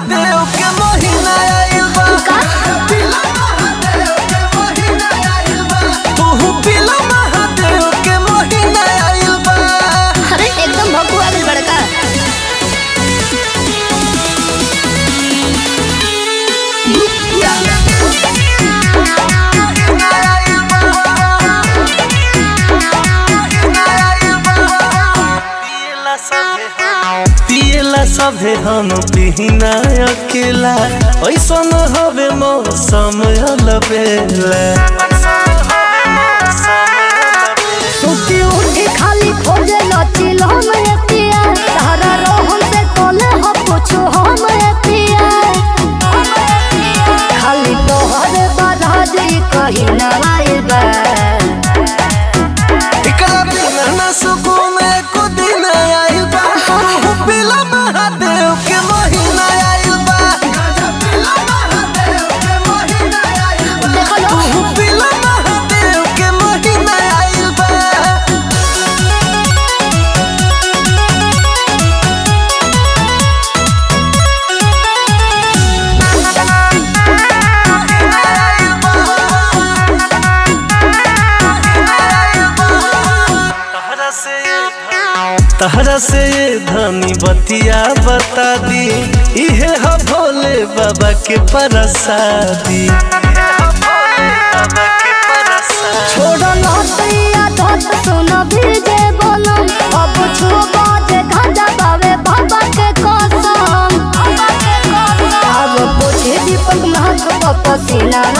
महादेव के महीना आइल बा तू पिला महादेव के महीना आइल बा अरे एकदम भगुआ भी बड़का पियला सभे हम पिहिना अकेला ऐसन हवे मौसम अलबेला सुती उठी खाली खोजे लचिल हम एतिया तारा रोहन से कोले हो पूछो हम एतिया खाली तोहरे बाधाजी कहीं ना आइल बा एकरा बिना ना सुकून एको दिन आइल बा तू पिला महादेव के महीना आइल बा देखो लो तू पिला महादेव के महीना आइल बा तहरा से ये धनी बतिया बता दी इहे ह भोले बाबा के परसादी छोड़ो लहतिया धत सुन भीजे बनम अब छुओ बाजे गांजा बावे बाबा के कसम अब पूछे दीपक महक पसीना